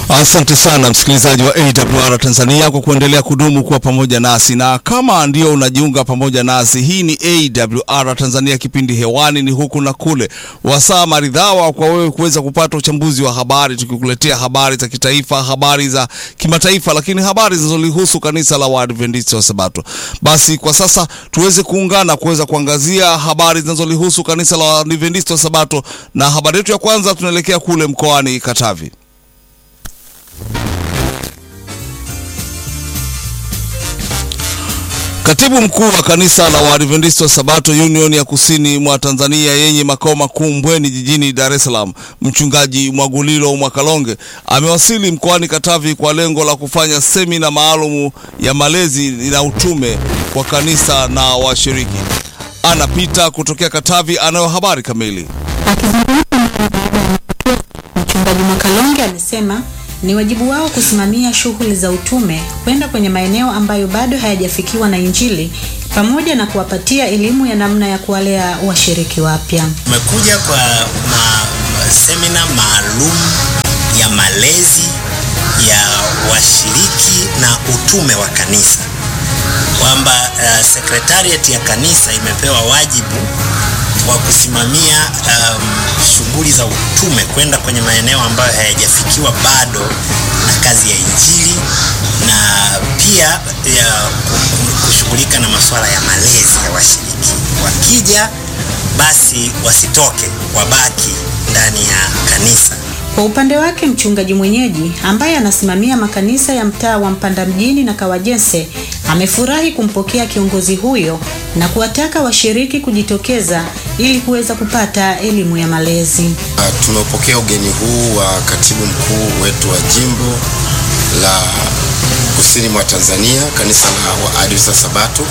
Asante sana msikilizaji wa AWR Tanzania kwa kuendelea kudumu kuwa pamoja nasi, na kama ndio unajiunga pamoja nasi, hii ni AWR Tanzania, kipindi hewani ni huku na kule, wasaa maridhawa kwa wewe kuweza kupata uchambuzi wa habari, tukikuletea habari za kitaifa, habari za kimataifa, lakini habari zinazolihusu kanisa la Waadventista wa Sabato. Basi kwa sasa tuweze kuungana kuweza kuangazia habari zinazolihusu kanisa la Waadventista wa Sabato, na habari yetu ya kwanza tunaelekea kule mkoani Katavi. Katibu mkuu wa kanisa la Waadventista wa Sabato Union ya kusini mwa Tanzania yenye makao makuu Mbweni jijini Dar es Salaam, mchungaji Mwagulilo Mwakalonge amewasili mkoani Katavi kwa lengo la kufanya semina maalumu ya malezi na utume kwa kanisa na washiriki. Anapita kutokea Katavi, anayo habari kamili. Akizungumza mara baada ya matukio, mchungaji Mwakalonge amesema ni wajibu wao kusimamia shughuli za utume kwenda kwenye maeneo ambayo bado hayajafikiwa na Injili pamoja na kuwapatia elimu ya namna ya kuwalea washiriki wapya. Tumekuja kwa ma, semina maalum ya malezi ya washiriki na utume wa kanisa, kwamba uh, sekretariat ya kanisa imepewa wajibu wa kusimamia um, shughuli za utume kwenda kwenye maeneo ambayo hayajafikiwa bado na kazi ya Injili na pia ya kushughulika na masuala ya malezi ya washiriki. Wakija basi wasitoke, wabaki ndani ya kanisa. Kwa upande wake mchungaji mwenyeji ambaye anasimamia makanisa ya mtaa wa Mpanda mjini na Kawajense amefurahi kumpokea kiongozi huyo na kuwataka washiriki kujitokeza ili kuweza kupata elimu ya malezi. Uh, tumepokea ugeni huu wa katibu mkuu wetu wa jimbo la kusini mwa Tanzania, kanisa la Waadventista Sabato,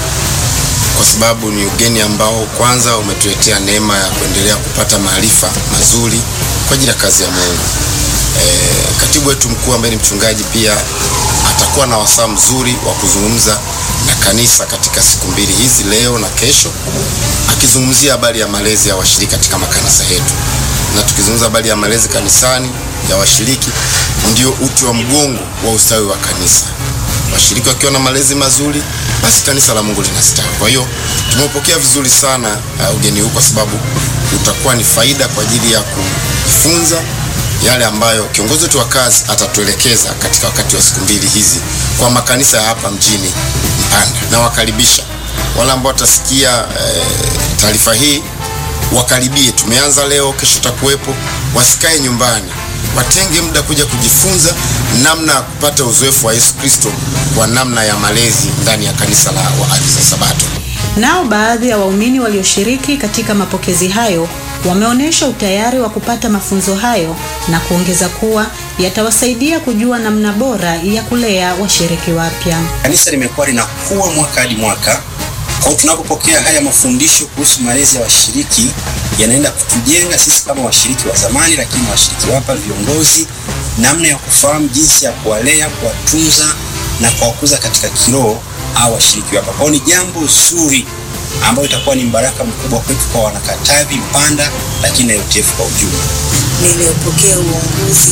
kwa sababu ni ugeni ambao kwanza umetuletea neema ya kuendelea kupata maarifa mazuri kwa ajili ya kazi ya Mungu. E, katibu wetu mkuu ambaye ni mchungaji pia atakuwa na wasaa mzuri wa kuzungumza na kanisa katika siku mbili hizi, leo na kesho, akizungumzia habari ya malezi ya washiriki katika makanisa yetu. Na tukizungumza habari ya malezi kanisani ya washiriki, ndio uti wa mgongo wa ustawi wa kanisa. Washiriki wakiwa na malezi mazuri, basi kanisa la Mungu linastawi. Kwa hiyo tumepokea vizuri sana uh, ugeni huu kwa sababu utakuwa ni faida kwa ajili ya kujifunza yale ambayo kiongozi wetu wa kazi atatuelekeza katika wakati wa siku mbili hizi kwa makanisa ya hapa mjini Mpanda. Na wakaribisha wale ambao watasikia e, taarifa hii wakaribie. Tumeanza leo, kesho takuwepo, wasikae nyumbani, watenge muda kuja kujifunza namna ya kupata uzoefu wa Yesu Kristo kwa namna ya malezi ndani ya kanisa la Waadventista Sabato. Nao baadhi ya waumini walioshiriki katika mapokezi hayo wameonyesha utayari wa kupata mafunzo hayo na kuongeza kuwa yatawasaidia kujua namna bora ya kulea washiriki wapya. Kanisa limekuwa linakuwa mwaka hadi mwaka. Kwa tunapopokea haya mafundisho kuhusu malezi ya washiriki, yanaenda kutujenga sisi kama washiriki wa zamani, lakini washiriki wapya, viongozi, namna ya kufahamu jinsi ya kuwalea, kuwatunza na kuwakuza katika kiroho au washiriki wapya. Kwa ni jambo zuri ambayo itakuwa ni mbaraka mkubwa kwetu kwa wanakatavi Mpanda, lakini na UTF kwa ujumla. Nimepokea uongozi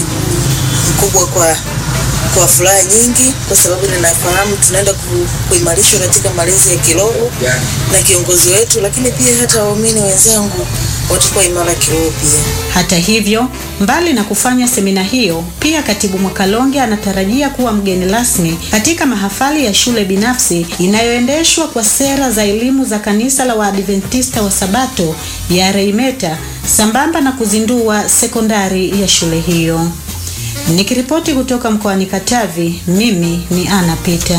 mkubwa kwa kwa furaha nyingi, kwa sababu ninafahamu tunaenda ku, kuimarishwa katika malezi ya kiroho yeah, na kiongozi wetu, lakini pia hata waumini wenzangu watakuwa imara kiroho pia. Hata hivyo, mbali na kufanya semina hiyo, pia katibu Mwakalonge anatarajia kuwa mgeni rasmi katika mahafali ya shule binafsi inayoendeshwa kwa sera za elimu za kanisa la Waadventista wa Sabato ya Reimeta, sambamba na kuzindua sekondari ya shule hiyo. Nikiripoti kutoka mkoani Katavi, mimi ni Ana Peter.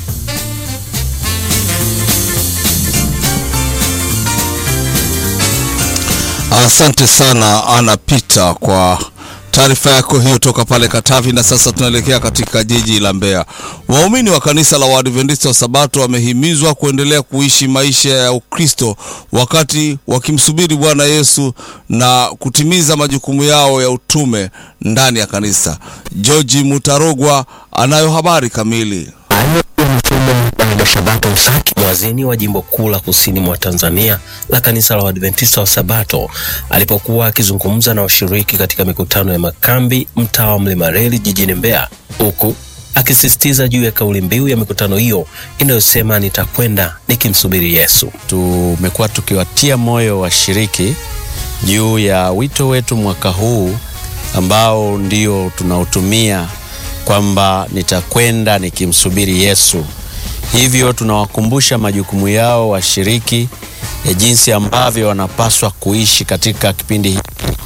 Asante sana Ana Peter kwa taarifa yako hiyo toka pale Katavi. Na sasa tunaelekea katika jiji la Mbeya. Waumini wa kanisa la Waadventista wa Sabato wamehimizwa kuendelea kuishi maisha ya Ukristo wakati wakimsubiri Bwana Yesu na kutimiza majukumu yao ya utume ndani ya kanisa. George Mutarogwa anayo habari kamili. Hayo yamesema Bernardo Sabato Msaki, mwazini wa jimbo kuu la kusini mwa Tanzania la kanisa la Waadventista wa Sabato, alipokuwa akizungumza na washiriki katika mikutano ya makambi mtaa wa Mlima Reli jijini Mbeya, huku akisisitiza juu ya kauli mbiu ya mikutano hiyo inayosema nitakwenda nikimsubiri Yesu. Tumekuwa tukiwatia moyo washiriki juu ya wito wetu mwaka huu ambao ndio tunaotumia kwamba nitakwenda nikimsubiri Yesu. Hivyo tunawakumbusha majukumu yao washiriki ya jinsi ambavyo wanapaswa kuishi katika kipindi hiki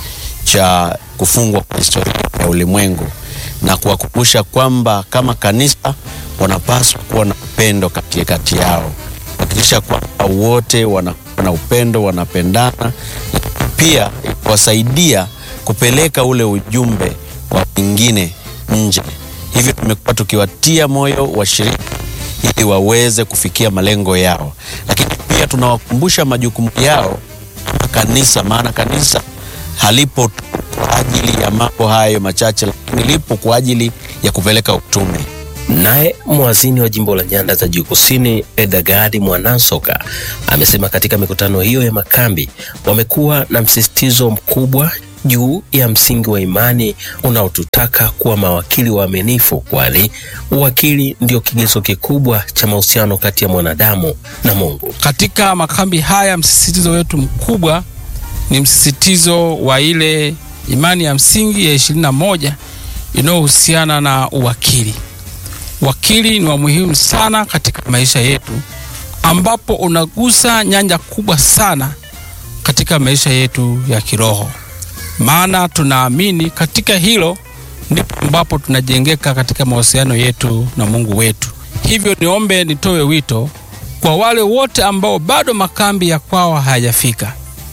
cha kufungwa kwa historia ya ulimwengu na kuwakumbusha kwamba kama kanisa wanapaswa kuwa na upendo kati kati yao, kuhakikisha kwamba wote wanakuwa na upendo, wanapendana, pia kuwasaidia kupeleka ule ujumbe kwa wengine nje. Hivyo tumekuwa tukiwatia moyo washiriki ili waweze kufikia malengo yao, lakini pia tunawakumbusha majukumu yao kama kanisa, maana kanisa halipo tu kwa ajili ya mambo hayo machache, lakini lipo kwa ajili ya kupeleka utume. Naye mwazini wa jimbo la Nyanda za Juu Kusini Edagadi Mwanasoka amesema katika mikutano hiyo ya makambi wamekuwa na msisitizo mkubwa juu ya msingi wa imani unaotutaka kuwa mawakili waaminifu, kwani uwakili ndio kigezo kikubwa cha mahusiano kati ya mwanadamu na Mungu. Katika makambi haya msisitizo wetu mkubwa ni msisitizo wa ile imani ya msingi ya ishirini na moja inayohusiana na uwakili. Wakili ni wa muhimu sana katika maisha yetu, ambapo unagusa nyanja kubwa sana katika maisha yetu ya kiroho, maana tunaamini katika hilo ndipo ambapo tunajengeka katika mahusiano yetu na Mungu wetu. Hivyo niombe nitoe wito kwa wale wote ambao bado makambi ya kwao hayajafika,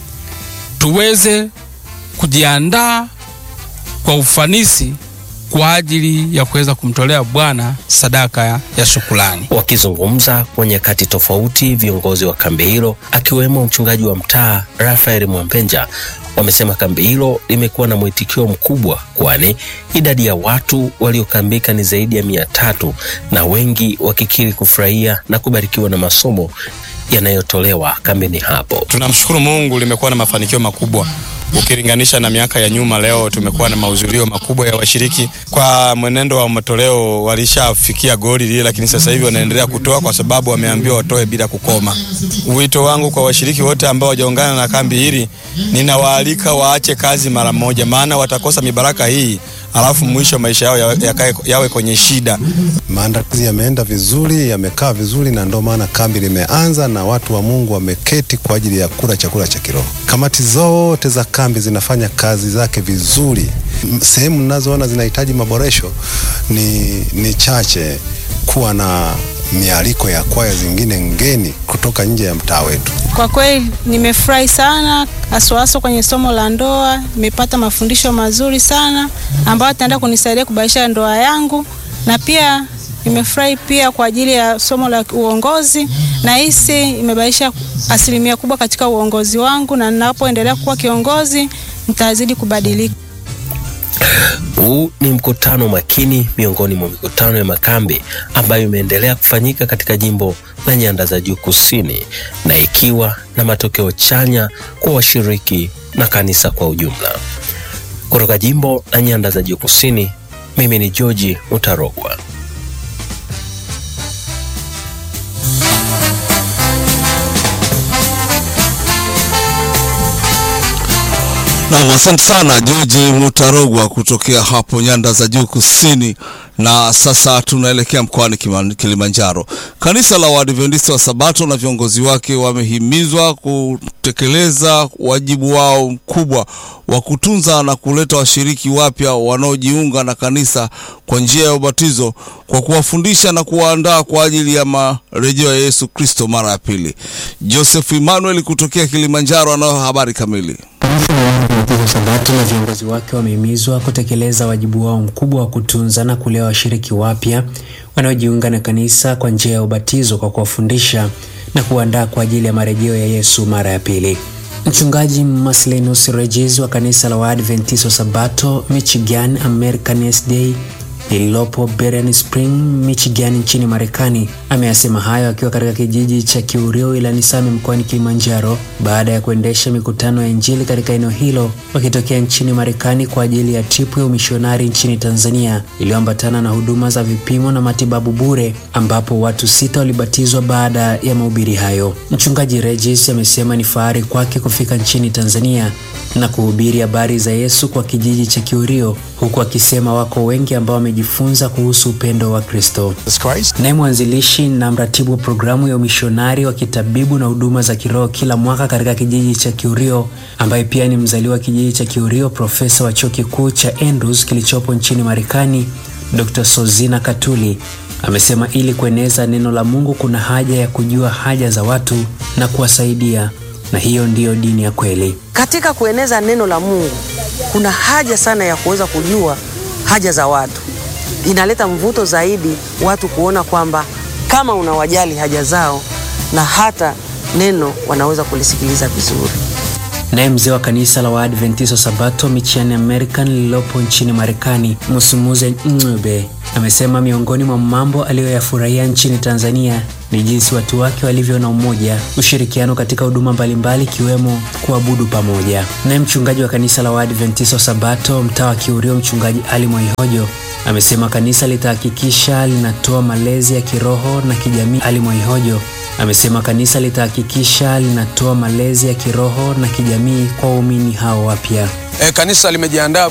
tuweze kujiandaa kwa ufanisi kwa ajili ya kuweza kumtolea Bwana sadaka ya shukrani. Wakizungumza kwa nyakati tofauti, viongozi wa kambi hilo akiwemo mchungaji wa mtaa Rafael Mwampenja wamesema kambi hilo limekuwa na mwitikio mkubwa, kwani idadi ya watu waliokambika ni zaidi ya mia tatu na wengi wakikiri kufurahia na kubarikiwa na masomo yanayotolewa kambini hapo. Tunamshukuru Mungu, limekuwa na mafanikio makubwa ukilinganisha na miaka ya nyuma. Leo tumekuwa na mahudhurio makubwa ya washiriki. Kwa mwenendo wa matoleo, walishafikia goli lile, lakini sasa hivi wanaendelea kutoa kwa sababu wameambiwa watoe bila kukoma. Wito wangu kwa washiriki wote ambao wajaungana na kambi hili, ninawaalika waache kazi mara moja, maana watakosa mibaraka hii alafu mwisho maisha yao yawe, yawe kwenye shida. Maandalizi yameenda vizuri, yamekaa vizuri, na ndio maana kambi limeanza na watu wa Mungu wameketi kwa ajili ya kula chakula cha kiroho. Kamati zote za kambi zinafanya kazi zake vizuri. Sehemu ninazoona zinahitaji maboresho ni, ni chache kuwa na mialiko ya kwaya zingine ngeni kutoka nje ya mtaa wetu. Kwa kweli nimefurahi sana, haswahaswa kwenye somo la ndoa. Nimepata mafundisho mazuri sana ambayo ataenda kunisaidia kuboresha ndoa yangu, na pia nimefurahi pia kwa ajili ya somo la uongozi. Nahisi imebadilisha asilimia kubwa katika uongozi wangu, na ninapoendelea kuwa kiongozi nitazidi kubadilika. Huu ni mkutano makini miongoni mwa mikutano ya makambi ambayo imeendelea kufanyika katika jimbo la Nyanda za Juu Kusini na ikiwa na matokeo chanya kwa washiriki na kanisa kwa ujumla. Kutoka jimbo la Nyanda za Juu Kusini, mimi ni George Mutarogwa. Nam, asante sana George Mutarogwa kutokea hapo Nyanda za Juu Kusini. Na sasa tunaelekea mkoani Kilimanjaro. Kanisa la Waadventista wa Sabato na viongozi wake wamehimizwa kutekeleza wajibu wao mkubwa wa kutunza na kuleta washiriki wapya wanaojiunga na kanisa kwa njia ya ubatizo kwa kuwafundisha na kuwaandaa kwa ajili ya marejeo ya Yesu Kristo mara ya pili. Joseph Emmanuel kutokea Kilimanjaro anayo habari kamili. Sabato na viongozi wake wamehimizwa kutekeleza wajibu wao mkubwa wa kutunza na kulea washiriki wapya wanaojiunga na kanisa kwa njia ya ubatizo kwa kuwafundisha na kuandaa kwa ajili ya marejeo ya Yesu mara ya pili. Mchungaji Maslenus Regis wa kanisa la Waadventista wa Sabato Michigan American Day lililopo Berrien Spring, Michigan nchini Marekani Ameyasema hayo akiwa katika kijiji cha Kiurio wilayani Same mkoani Kilimanjaro baada ya kuendesha mikutano ya Injili katika eneo hilo wakitokea nchini Marekani kwa ajili ya tripu ya umishonari nchini Tanzania iliyoambatana na huduma za vipimo na matibabu bure ambapo watu sita walibatizwa baada ya mahubiri hayo. Mchungaji Regis amesema ni fahari kwake kufika nchini Tanzania na kuhubiri habari za Yesu kwa kijiji cha Kiurio huku akisema wako wengi ambao wamejifunza kuhusu upendo wa Kristo. Naye mwanzilishi na mratibu wa programu ya umishonari wa kitabibu na huduma za kiroho kila mwaka katika kijiji cha Kiurio, ambaye pia ni mzaliwa wa kijiji cha Kiurio, profesa wa chuo kikuu cha Andrews kilichopo nchini Marekani, Dr. Sozina Katuli amesema ili kueneza neno la Mungu kuna haja ya kujua haja za watu na kuwasaidia, na hiyo ndiyo dini ya kweli. Katika kueneza neno la Mungu kuna haja sana ya kuweza kujua haja za watu. Inaleta mvuto zaidi watu kuona kwamba kama unawajali haja zao na hata neno wanaweza kulisikiliza vizuri. Naye mzee wa kanisa la Waadventista Sabato Michiani American lililopo nchini Marekani, Musumuze Ng'ube amesema miongoni mwa mambo aliyoyafurahia nchini Tanzania ni jinsi watu wake walivyo na umoja, ushirikiano katika huduma mbalimbali ikiwemo kuabudu pamoja. Naye mchungaji wa kanisa la Waadventista Sabato mtaa wa Kiurio, mchungaji Ali Mwaihojo amesema kanisa litahakikisha linatoa malezi ya kiroho na kijamii. Ali Mwaihojo amesema kanisa litahakikisha linatoa malezi ya kiroho na kijamii kwa waumini hao wapya. E, kanisa limejiandaa